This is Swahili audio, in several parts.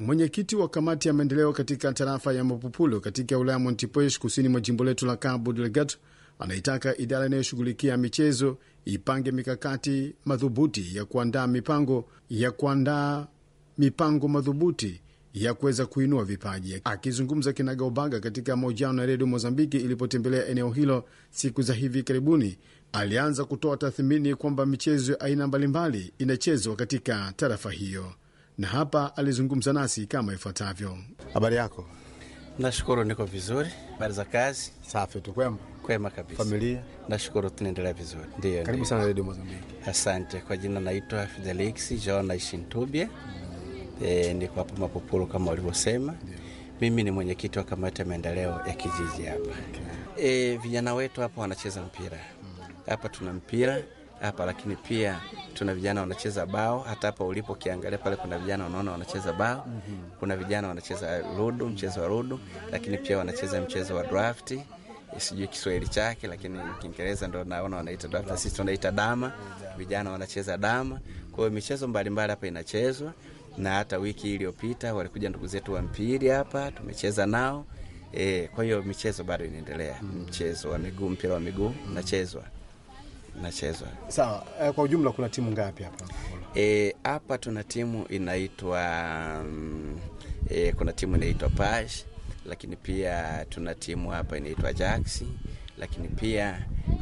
Mwenyekiti wa kamati ya maendeleo katika tarafa ya Mapupulo katika wilaya Montepuez kusini mwa jimbo letu la Cabo Delgado anaitaka idara inayoshughulikia michezo ipange mikakati madhubuti ya kuandaa mipango ya kuandaa mipango madhubuti ya kuweza kuinua vipaji. Akizungumza kinagaubaga katika mahojiano na redio Mozambiki ilipotembelea eneo hilo siku za hivi karibuni, alianza kutoa tathmini kwamba michezo ya aina mbalimbali inachezwa katika tarafa hiyo, na hapa alizungumza nasi kama ifuatavyo. Habari yako? Nashukuru, niko vizuri. Habari za kazi? Safi tu, kwema? Kwema kabisa. Familia? Nashukuru, tunaendelea vizuri. Ndio, Karibu sana redio Mozambiki. Asante. Kwa jina naitwa Fidelix Jona Ishintubye. E, niko hapa Mapupulu kama walivyosema. Mimi ni mwenyekiti wa kamati ya maendeleo ya kijiji hapa. E, vijana wetu hapa wanacheza mpira hapa, tuna mpira hapa lakini pia tuna vijana wanacheza bao. Hata hapa ulipo ukiangalia pale, kuna vijana unaona wanacheza bao. Kuna vijana wanacheza rudu, mchezo wa rudu, lakini pia wanacheza mchezo wa drafti sijui Kiswahili chake, lakini Kiingereza ndo naona wanaita draft, sisi tunaita dama. Vijana wanacheza dama. Kwa hiyo michezo mbalimbali hapa inachezwa, na hata wiki iliyopita walikuja ndugu zetu wa mpiri hapa, tumecheza nao e. Kwa hiyo michezo bado inaendelea, mchezo wa miguu, mpira wa miguu nachezwa nachezwa. Sawa. eh, Kwa ujumla kuna timu ngapi hapa? E, hapa tuna timu inaitwa mm, e, kuna timu inaitwa Pash, lakini pia tuna timu hapa inaitwa Jax, lakini pia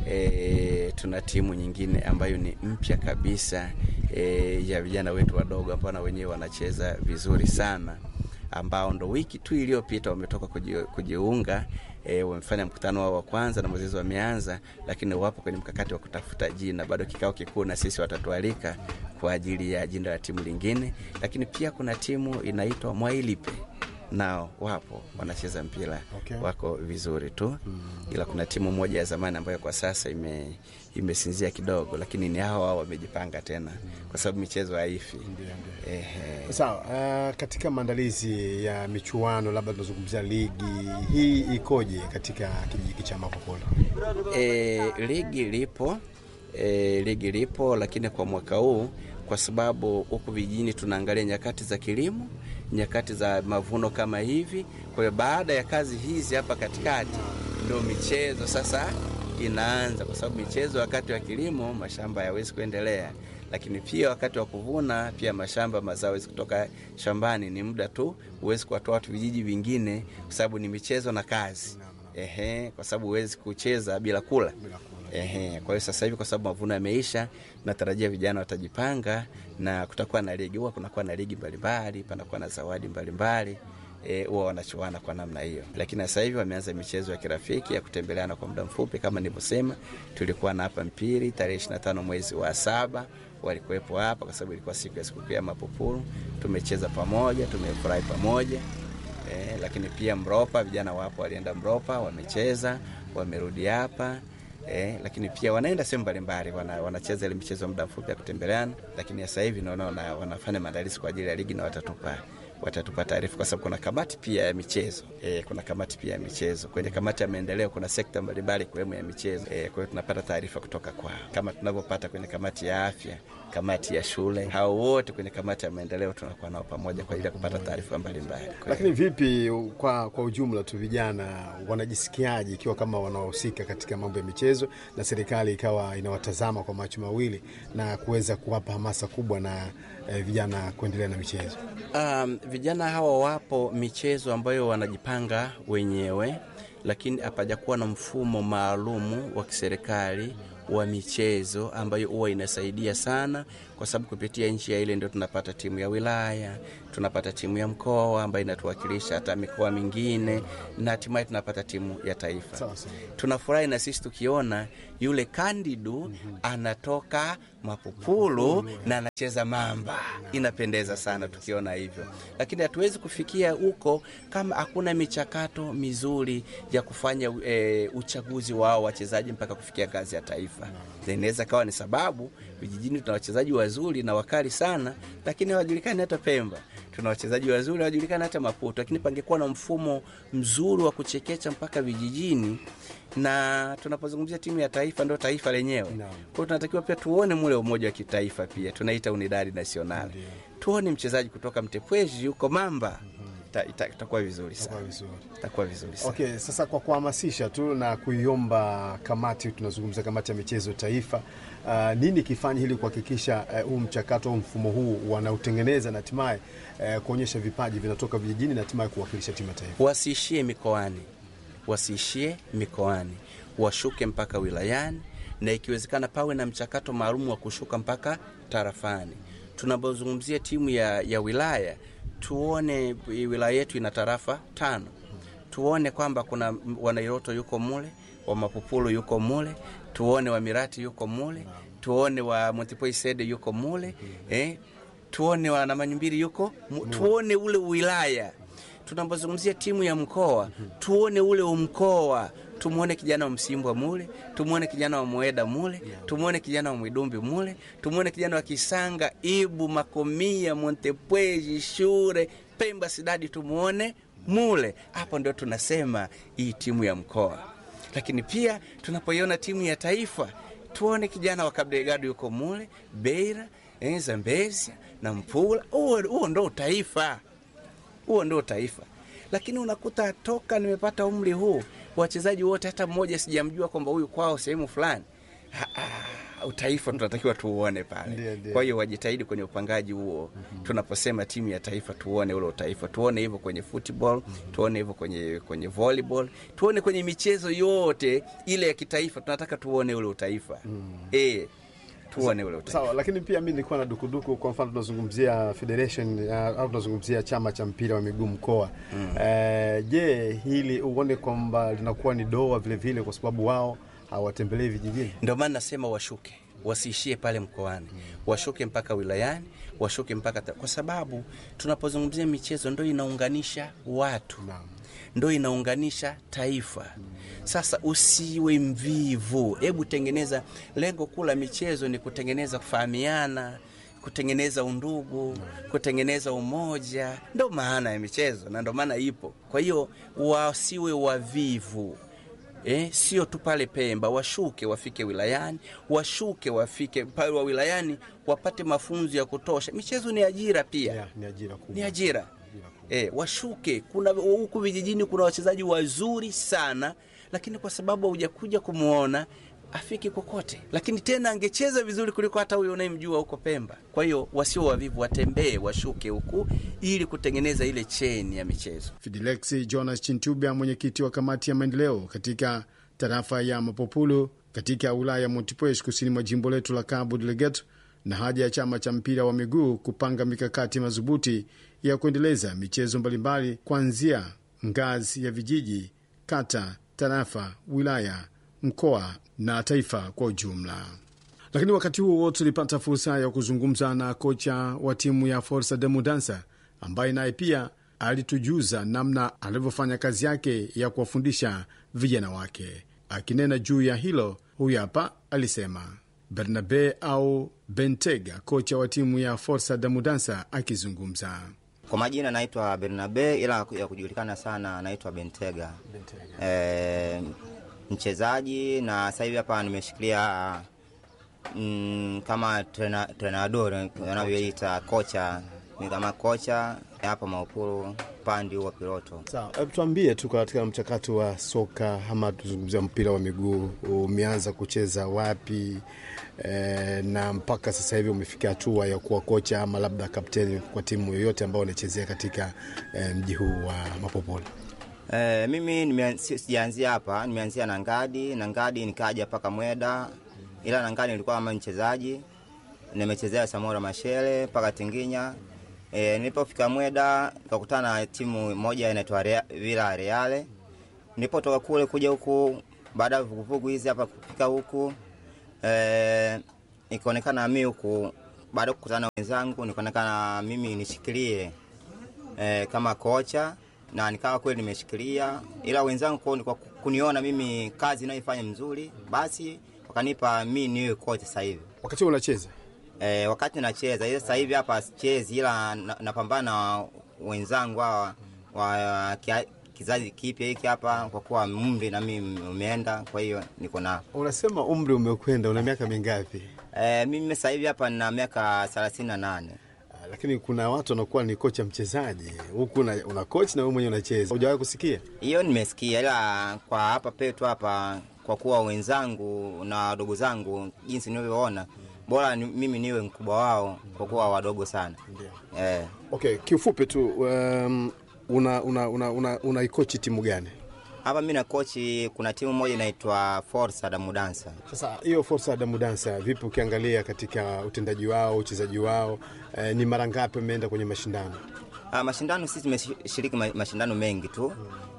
e, tuna timu nyingine ambayo ni mpya kabisa e, ya vijana wetu wadogo ambao na wenyewe wanacheza vizuri sana ambao ndo wiki tu iliyopita wametoka kuji- kujiunga e, wamefanya mkutano wao wa kwanza na mwezezi wameanza, lakini wapo kwenye mkakati wa kutafuta jina. Bado kikao kikuu na sisi watatualika kwa ajili ya jina la timu lingine, lakini pia kuna timu inaitwa Mwailipe nao wapo wanacheza mpira Okay. wako vizuri tu ila kuna timu moja ya zamani ambayo kwa sasa ime imesinzia kidogo, lakini ni hao hao wamejipanga tena kwa sababu michezo haifi. Ehe. Sawa. eh, katika maandalizi ya michuano, labda tunazungumzia ligi hii ikoje katika kijiji cha Mapopolo? E, ligi lipo e, ligi lipo, lakini kwa mwaka huu kwa sababu huku vijijini tunaangalia nyakati za kilimo, nyakati za mavuno kama hivi. Kwa hiyo baada ya kazi hizi hapa katikati ndio michezo sasa inaanza, kwa sababu michezo wakati wa kilimo mashamba hayawezi kuendelea, lakini pia wakati wa kuvuna pia mashamba mazao hawezi kutoka shambani, ni muda tu, huwezi kuwatoa watu vijiji vingine, kwa sababu ni michezo na kazi. Ehe, kwa sababu huwezi kucheza bila kula. Ehe, kwa hiyo sasa hivi kwa sababu mavuno yameisha, natarajia vijana watajipanga na kutakuwa na ligi. Huwa kunakuwa na ligi mbalimbali, panakuwa na zawadi mbalimbali eh, huwa wanachuana kwa namna hiyo, lakini sasa hivi wameanza michezo ya kirafiki ya kutembeleana kwa muda mfupi. Kama nilivyosema, tulikuwa na hapa mpiri tarehe 25 mwezi wa saba walikuwepo hapa kwa sababu ilikuwa siku ya sikukuu ya Mapupuru. Tumecheza pamoja, tumefurahi pamoja. Eh, lakini pia Mropa, vijana wapo walienda Mropa, wamecheza, wamerudi hapa. Eh, lakini pia wanaenda sehemu mbalimbali, wana, wanacheza ile michezo muda mfupi ya kutembeleana, lakini sasa hivi naona wana, wanafanya maandalizi kwa ajili ya ligi na watatupa watatupa taarifa kwa sababu kuna kamati pia ya michezo e, kuna kamati pia ya michezo. Kwenye kamati ya maendeleo kuna sekta mbalimbali ikiwemo ya michezo e, kwa hiyo tunapata taarifa kutoka kwao kama tunavyopata kwenye kamati ya afya, kamati ya shule. Hao wote kwenye kamati ya maendeleo tunakuwa nao pamoja kwa ajili ya kupata taarifa mbalimbali. Kwa hiyo- Lakini vipi kwa, kwa ujumla tu vijana wanajisikiaje ikiwa kama wanahusika katika mambo ya michezo na serikali ikawa inawatazama kwa macho mawili na kuweza kuwapa hamasa kubwa na eh, vijana kuendelea na michezo? Um, vijana hawa wapo michezo ambayo wanajipanga wenyewe, lakini hapajakuwa na mfumo maalumu wa kiserikali wa michezo ambayo huwa inasaidia sana, kwa sababu kupitia nchi ya ile ndio tunapata timu ya wilaya, tunapata timu ya mkoa ambayo inatuwakilisha hata mikoa mingine, na hatimaye tunapata timu ya taifa. Sawa sawa. Tunafurahi na sisi tukiona yule Kandidu anatoka Mapupulu na anacheza Mamba, inapendeza sana tukiona hivyo, lakini hatuwezi kufikia huko kama hakuna michakato mizuri ya kufanya e, uchaguzi wao wachezaji mpaka kufikia ngazi ya taifa. Inaweza kawa ni sababu vijijini tuna wachezaji wazuri na wakali sana, lakini hawajulikani hata Pemba. tuna wachezaji wazuri wanajulikana hata Maputo, lakini pangekuwa na mfumo mzuri wa kuchekecha mpaka vijijini, na tunapozungumzia timu ya taifa ndio taifa lenyewe. Naam. Kwa hiyo tunatakiwa pia tuone mule umoja wa kitaifa, pia tunaita unidadi nasional, tuone mchezaji kutoka Mtepweji yuko Mamba, ita- ita- itakuwa vizuri Kwa sana, vizuri. itakuwa vizuri sana. Okay, sasa kwa kuhamasisha tu na kuiomba kamati, tunazungumza kamati ya michezo taifa, uh, nini kifanye ili kuhakikisha eh, huu mchakato au mfumo huu wanautengeneza na hatimaye eh, kuonyesha vipaji vinatoka vijijini na hatimaye kuwakilisha timu ya taifa? wasiishie mikoani, wasiishie mikoani, washuke mpaka wilayani, na ikiwezekana pawe na mchakato maalum wa kushuka mpaka tarafani. Tunapozungumzia timu ya, ya wilaya, tuone wilaya yetu ina tarafa tano, tuone kwamba kuna Wanairoto yuko mule, wa Mapupulu yuko mule, tuone wa Mirati yuko mule, tuone wa Montipoi Sede yuko mule eh, tuone wa Namanyumbiri yuko mu, tuone ule wilaya tunapozungumzia timu ya mkoa tuone ule umkoa, tumwone kijana wa Msimbwa mule, tumwone kijana wa Mweda mule, tumwone kijana wa Mwidumbi mule, tumwone kijana wa Kisanga, Ibu, Makomia, Montepweji, Shure, Pemba, Sidadi, tumwone mule. Hapo ndio tunasema hii timu ya mkoa. Lakini pia tunapoiona timu ya taifa tuone kijana wa Kabdegado yuko mule, Beira, eh, Zambezia na Mpula. Huo huo ndo taifa huo ndio taifa. Lakini unakuta toka nimepata umri huu wachezaji wote hata mmoja sijamjua kwamba huyu kwao sehemu fulani. Ha, ah, Utaifa tunatakiwa tuuone Ndiyo, pale. ndiyo. Kwa hiyo wajitahidi kwenye upangaji huo. Tunaposema timu ya taifa, tuone ule utaifa, tuone hivyo kwenye football, tuone hivyo kwenye kwenye volleyball, tuone kwenye michezo yote ile ya kitaifa. Tunataka tuone ule utaifa eh, tuone ule utaifa. Sawa, lakini pia mi nilikuwa na dukuduku. Kwa mfano tunazungumzia federation uh, au tunazungumzia chama cha mpira wa miguu mkoa Eh, je, hili uone kwamba linakuwa ni doa vile vile, kwa sababu wao hawatembelei vijijini? Ndio maana nasema washuke, wasiishie pale mkoani, washuke mpaka wilayani, washuke mpaka ta... kwa sababu tunapozungumzia michezo ndo inaunganisha watu, Naam. ndo inaunganisha taifa. Sasa usiwe mvivu, hebu tengeneza. Lengo kuu la michezo ni kutengeneza kufahamiana, kutengeneza undugu, kutengeneza umoja. Ndo maana ya michezo na ndo maana ipo. Kwa hiyo wasiwe wavivu. Eh, sio tu pale Pemba, washuke wafike wilayani, washuke wafike pale wa wilayani wapate mafunzo ya kutosha. Michezo ni ajira pia, Yeah, ni ajira kubwa. ni ajira eh, washuke. Kuna huku vijijini kuna wachezaji wazuri sana, lakini kwa sababu hujakuja kumwona afiki kokote, lakini tena angecheza vizuri kuliko hata huyo unayemjua huko Pemba. Kwa hiyo wasio wavivu, watembee, washuke huku ili kutengeneza ile cheni ya michezo. Fidelexi Jonas Chintubya, mwenyekiti wa kamati ya maendeleo katika tarafa ya Mapopulu katika wilaya ya Montepuez kusini mwa jimbo letu la Cabo Delgado, na haja ya chama cha mpira wa miguu kupanga mikakati madhubuti ya kuendeleza michezo mbalimbali kuanzia ngazi ya vijiji, kata, tarafa, wilaya, mkoa na taifa kwa ujumla. Lakini wakati huo tulipata fursa ya kuzungumza na kocha wa timu ya Forza de Mudansa ambaye naye pia alitujuza namna alivyofanya kazi yake ya kuwafundisha vijana wake. Akinena juu ya hilo, huyu hapa alisema. Bernabe au Bentega, kocha wa timu ya Forza de Mudansa akizungumza. Kwa majina naitwa Bernabe, ila ya kujulikana sana naitwa Bentega. E, mchezaji na sasa hivi hapa nimeshikilia mm, kama trena- trenador wanavyoita kocha, ni kama kocha hapa Maupuru pandi wa Piloto. Sawa, hebu tuambie tu katika mchakato wa soka ama tuzungumzia mpira wa miguu, umeanza kucheza wapi e, na mpaka sasa hivi umefikia hatua ya kuwa kocha ama labda kapteni kwa timu yoyote ambayo unachezea katika e, mji huu wa Mapopolo? E, mimi nimea- si- sijaanzia hapa, nimeanzia na Ngadi na Ngadi nikaja mpaka Mweda, ila na Ngadi nilikuwa kama mchezaji, nimechezea Samora Mashele mpaka Tinginya. E, nilipofika Mweda nikakutana na timu moja inaitwa Rea- Villa Reale. Nilipotoka kule kuja huku, baada ya vuguvugu hizi hapa kufika huku e, ikaonekana mimi huku, baada ya kukutana na wenzangu, nikaonekana mimi nishikilie eh, kama kocha na nikawa kweli nimeshikilia, ila wenzangu kwa kwa kuniona mimi kazi inayoifanya mzuri, basi wakanipa mi niwe kocha sasa hivi. Wakati huo unacheza E, wakati nacheza ila sasa hivi hapa sichezi, ila na- napambana na wenzangu hawa wa kia- kizazi kipya hiki hapa, kwa kuwa umri na mimi umeenda, kwa hiyo niko nao. Unasema umri umekwenda, una miaka mingapi? E, mimi sasa hivi hapa nina miaka thelathini na nane. Ah, Lakini kuna watu wanakuwa ni kocha mchezaji, huku una, una coach na wewe mwenyewe unacheza. Hujawahi kusikia? Hiyo nimesikia, ila kwa hapa petu hapa, kwa kuwa wenzangu na wadogo zangu jinsi nilivyoona, bora ni, mimi niwe mkubwa wao, kwa kuwa wadogo sana eh. Okay, kiufupi tu um, una una una, una, unaikochi timu gani? Hapa mi na kochi, kuna timu moja inaitwa Forza Damudansa. Sasa hiyo Forza Damu Dansa, vipi ukiangalia katika utendaji wao, uchezaji wao, eh, ni mara ngapi wameenda kwenye mashindano? Ah, mashindano sisi tumeshiriki ma- mashindano mengi tu,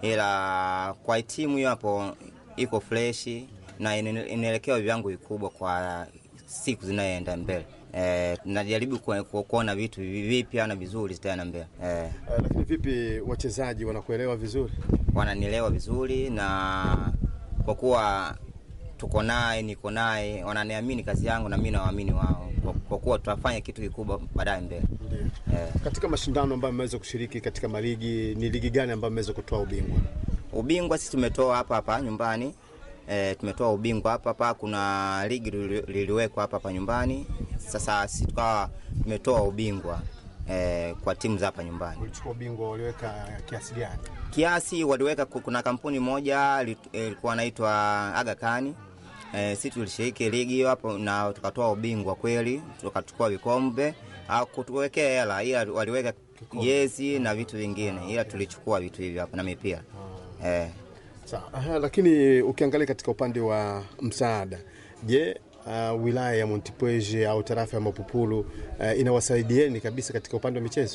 ila kwa timu hiyo hapo iko freshi na ina- inaelekea viwango vikubwa kwa siku zinayoenda mbele. Eh, najaribu ku- ku- kuona vitu vipya na vizuri zitaenda mbele. Eh, Eh, lakini vipi wachezaji wanakuelewa vizuri? wananielewa vizuri na kwa kuwa tuko naye, niko naye, wananiamini kazi yangu na mimi nawaamini wao, kwa, kwa kuwa tutafanya kitu kikubwa baadaye mbele. Eh. Katika mashindano ambayo mmeweza kushiriki katika maligi, ni ligi gani ambayo mmeweza kutoa ubingwa? Ubingwa sisi tumetoa hapa hapa nyumbani e, tumetoa ubingwa hapa hapa. Kuna ligi lili- liliwekwa hapa hapa nyumbani. Sasa sisi tukawa tumetoa ubingwa e, kwa timu za hapa nyumbani. Ulichukua ubingwa, waliweka kiasi gani? Kiasi waliweka, ku- kuna kampuni moja li- eh, ilikuwa inaitwa Aga Khan e, sisi tulishiriki ligi hiyo hapo na tukatoa ubingwa kweli, tukachukua vikombe au kutuwekea hela, ila waliweka jezi na vitu vingine, ila tulichukua vitu hivyo hapo na mipira eh. Sawa. Aha, lakini ukiangalia katika upande wa msaada, je, uh, wilaya ya Montepuez au tarafa ya Mapupulu uh, inawasaidieni kabisa katika upande wa michezo?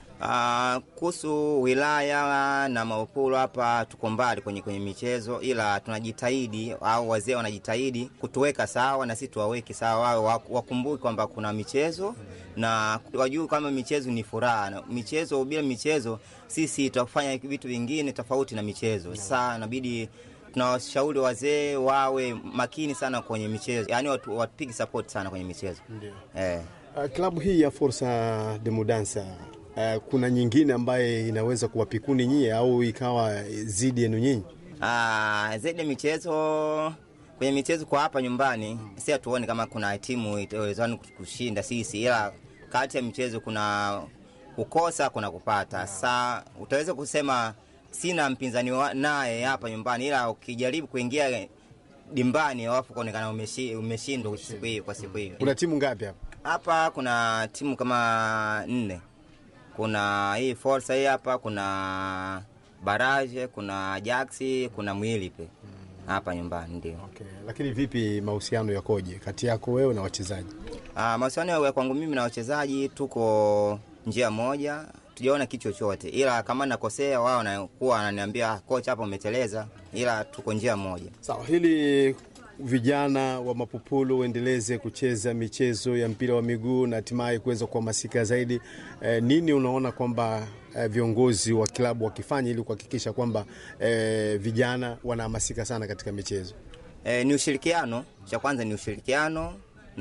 Ah, kuhusu wilaya na Maupulu hapa tuko mbali kwenye, kwenye michezo, ila tunajitahidi au wazee wanajitahidi kutuweka sawa na sisi tuwaweke sawa, wao wak- wakumbuke kwamba kuna michezo na wajue kama michezo ni furaha. Na Michezo bila michezo sisi tutafanya vitu vingine tofauti na michezo. Sasa inabidi tunawashauri wazee wawe makini sana kwenye michezo, yaani watu wapige support sana kwenye michezo eh. Uh, klabu hii ya Forza de Mudansa uh, kuna nyingine ambaye inaweza kuwapikuni nyie au ikawa zidi yenu nyinyi? Ah, zaidi ya michezo kwenye michezo kwa hapa nyumbani si hatuoni kama kuna timu itawezani kushinda sisi, ila kati ya michezo kuna kukosa, kuna kupata. Sa utaweza kusema sina mpinzani wa- naye hapa nyumbani, ila ukijaribu kuingia dimbani alafu kuonekana umeshi- umeshindwa siku hiyo kwa siku hiyo. Kuna timu ngapi hapa? Hapa kuna timu kama nne. Kuna hii Forza hii hapa, kuna Baraje, kuna Ajaxi, kuna Mwilipe hapa nyumbani ndio. Okay. Lakini vipi mahusiano yakoje kati yako wewe na wachezaji? Ah, mahusiano ya kwangu mimi na wachezaji tuko njia moja, tujaona kitu chochote, ila kama nakosea wao wanakuwa wananiambia "Ah, kocha, hapa umeteleza, ila tuko njia moja. Sawa, hili vijana wa Mapupulu waendeleze kucheza michezo ya mpira wa miguu na hatimaye kuweza kuhamasika zaidi. Eh, nini unaona kwamba eh, viongozi wa klabu wakifanya ili kuhakikisha kwamba eh, vijana wanahamasika sana katika michezo? E, ni ushirikiano. Cha kwanza ni ushirikiano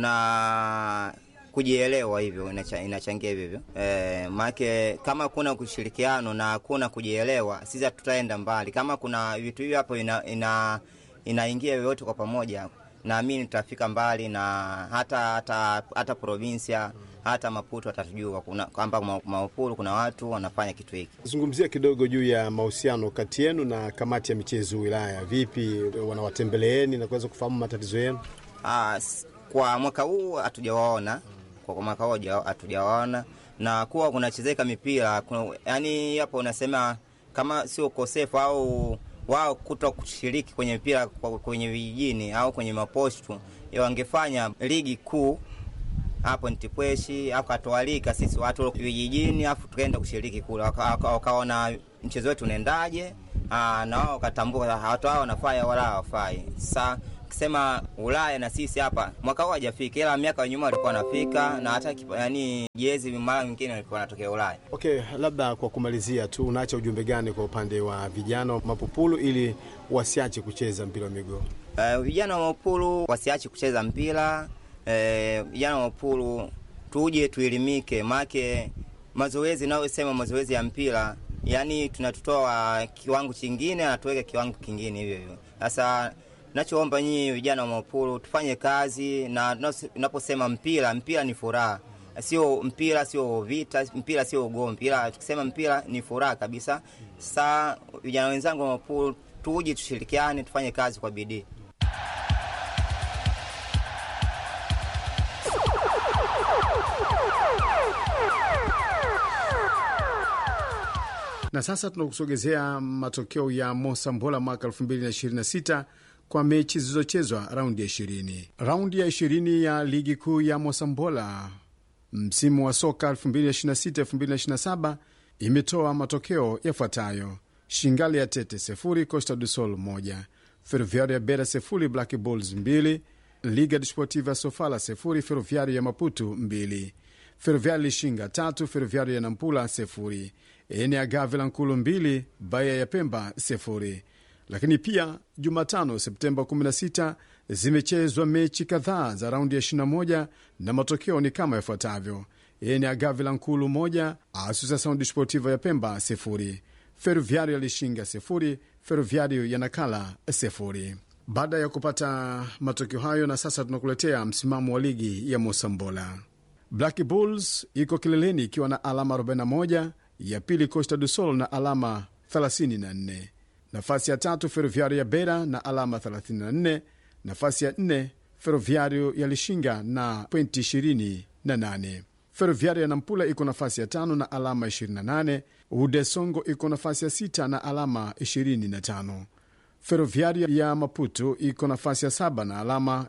na kujielewa, hivyo inacha, inachangia hivyo hivyo. E, maanake kama kuna ushirikiano na hakuna kujielewa, sisi hatutaenda mbali. Kama kuna vitu hivyo hapo ina, ina, inaingia yoyote kwa pamoja, naamini tutafika mbali na hata hata hata provinsia hata Maputo atatujua kuna- kwamba Ma- Maupuru kuna watu wanafanya kitu hiki. Zungumzia kidogo juu ya mahusiano kati yenu na kamati ya michezo wilaya. Vipi, wanawatembeleeni na kuweza kufahamu matatizo yenu? Ah, s- kwa mwaka huu hatujawaona, kwa kwa mwaka huu haja- hatujawaona na kuwa kunachezeka mipira kuna, yani hapo unasema kama sio ukosefu au wao kuto kushiriki kwenye mpira kwa- kwenye vijijini au kwenye mapostu, ya wangefanya ligi kuu hapo Ntipweshi, afu katualika sisi watu vijijini, afu tukaenda kushiriki kule, waka- waka- wakaona mchezo wetu unaendaje, ah, na wao wakatambua watu hao wanafai wala hawafai. Sasa kisema Ulaya na sisi hapa mwaka huu hajafika, ila miaka ya nyuma walikuwa wanafika na hata kipa- yani jezi mara nyingine walikuwa wanatokea Ulaya. Okay, labda kwa kumalizia tu, unaacha ujumbe gani kwa upande wa vijana wa Mapupulu ili wasiache kucheza mpira wa miguu? Uh, vijana wa Mapulu wasiache kucheza mpira eh, vijana wa Mapulu tuje tuelimike, make mazoezi nayosema mazoezi ya mpira, yani tunatutoa kiwango chingine anatuweka kiwango kingine hivyo hivyo. Sasa nachoomba nyinyi vijana wa Mapulu tufanye kazi, na tunaposema mpira, mpira ni furaha sio mpira, sio vita, mpira sio ugomvi, ila tukisema mpira ni furaha kabisa. Sasa vijana wenzangu wa Mapulu, tuje tushirikiane, tufanye kazi kwa bidii. Na sasa tunakusogezea matokeo ya Mosambola mwaka 2026 kwa mechi zilizochezwa raundi ya 20. Raundi ya 20 ya ligi kuu ya Mosambola msimu wa soka 2026-2027 imetoa matokeo yafuatayo: Shingali ya Tete sefuri, Costa do Sol moja, Ferroviario ya Bera sefuri, Black Bulls mbili, Liga Desportiva Sofala sefuri, Ferroviario ya Maputo mbili, Ferroviario Lishinga tatu, Ferroviario ya Nampula sefuri, Ene ya Gavila Nkulu mbili, Baya ya Pemba sefuri. Lakini pia Jumatano Septemba 16 zimechezwa mechi kadhaa za raundi ya 21 na matokeo ni kama yafuatavyo: Ene ya Gavila Nkulu moja, Associação Desportiva ya Pemba sefuri, Ferroviario ya Lishinga sefuri, Ferroviario ya Nakala sefuri. Baada ya kupata matokeo hayo, na sasa tunakuletea msimamo wa ligi ya Mosambola. Black Bulls iko kileleni ikiwa na alama 41, ya pili Costa do Sol na alama 34, nafasi ya tatu Ferroviario ya Bera na alama 34, nafasi ya nne Ferroviario ya Lishinga na pointi 28. Ferroviario ya Nampula iko nafasi ya tano na alama 28. Ude Songo iko nafasi ya sita na alama 25. Ferroviario ya Maputo iko nafasi ya saba na alama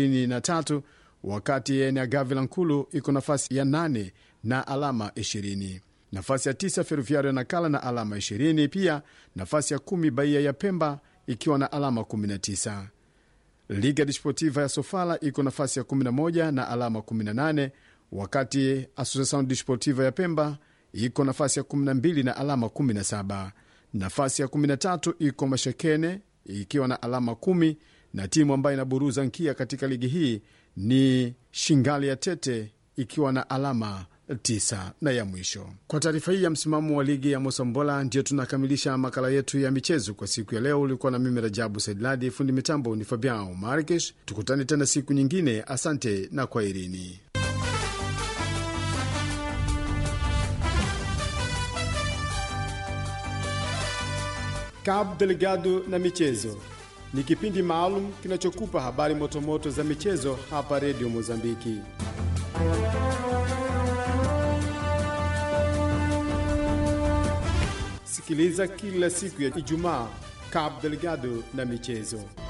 23, wakati Ene ya Gavila Nkulu iko nafasi ya nane na alama 20. Nafasi ya tisa Ferroviario ya Nakala na alama 20. Pia nafasi ya kumi Bahia ya Pemba ikiwa na alama 19. Liga Desportiva ya Sofala iko nafasi ya 11 na alama 18, wakati Associação Desportiva ya Pemba iko nafasi ya 12 na alama 17. Nafasi ya 13 iko Mashekene ikiwa na alama 10, na timu ambayo inaburuza nkia katika ligi hii ni Shingali ya Tete ikiwa na alama 9. Na ya mwisho kwa taarifa hii ya msimamo wa ligi ya Mosambola, ndio tunakamilisha makala yetu ya michezo kwa siku ya leo. Ulikuwa na mimi Rajabu Saidladi, fundi mitambo ni Fabian Markesh. Tukutane tena siku nyingine. Asante na kwaherini. Cabo Delegado na michezo ni kipindi maalum kinachokupa habari motomoto za michezo hapa Redio Mozambiki. Sikiliza kila siku ya Ijumaa Cabo Delegado na michezo.